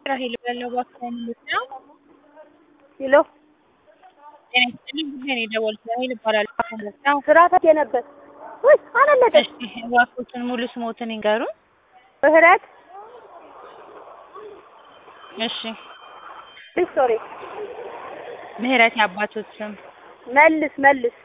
ራሄል እባላለሁ እባክዎ ምንድን ነው? ሄሎ ጤና ይስጥልኝ ጉዳይ ነው የደወልኩት ራሄል እባላለሁ እባክዎ ምንድን ነው? ስራ ፈትቼ ነበር። ውይ አላለቀም። እሺ እባክዎትን ሙሉ ስሞትን ይንገሩን? ምህረት እሺ ቪክቶሪ ምህረት የአባቶት ስም? መልስ መልስ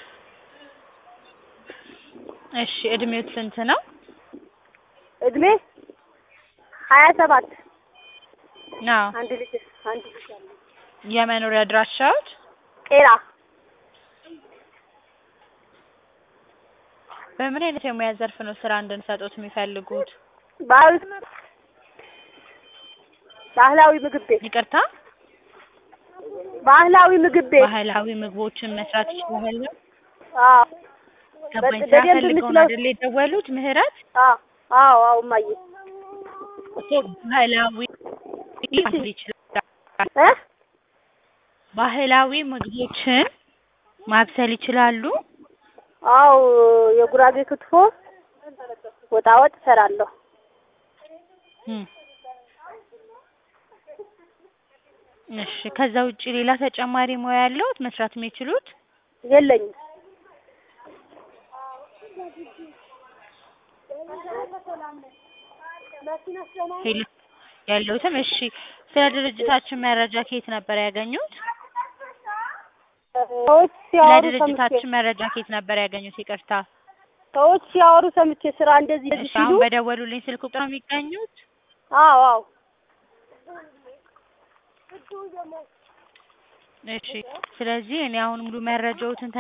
እሺ እድሜዎት ስንት ነው? እድሜ ሀያ ሰባት አዎ አንድ ልጅ አንድ ልጅ አለ። የመኖሪያ አድራሻዎት? ቄራ በምን አይነት የሙያ ዘርፍ ነው ስራ እንድንሰጥዎት የሚፈልጉት? ባህል ባህላዊ ምግብ ቤት ይቅርታ ባህላዊ ምግብ ቤት ባህላዊ ምግቦችን መስራት ይችላሉ? አዎ ገባኝ በ- ስራ በደንብ ፈልገው ነው የምችለው- አይደል የደወሉት ምህረት? አዎ አዎ አዎ እማዬ እኮ ባህላዊ ማብሰል ይችላሉ? እ ባህላዊ ምግቦችን ማብሰል ይችላሉ? አዎ የጉራጌ ክትፎ ወጣ ወጥ እሰራለሁ። እም። እሺ ከዛ ውጪ ሌላ ተጨማሪ ሙያ ያለዎት መስራት የሚችሉት? የለኝም። ሄሎ ያለዎትም እሺ ስለ ድርጅታችን መረጃ ከየት ነበር ያገኙት? ሰዎች ስለ ሲያወሩ ሰምቼ ድርጅታችን መረጃ ከየት ነበር ያገኙት? ይቅርታ ሰዎች ሲያወሩ ሰምቼ ስራ እንደዚህ እንደዚህ እሺ ሲሉ አሁን በደወሉልኝ ስልክ ቁጥር ነው የሚገኙት? አዎ አዎ እሺ ስለዚህ እኔ አሁን ሙሉ መረጃዎትን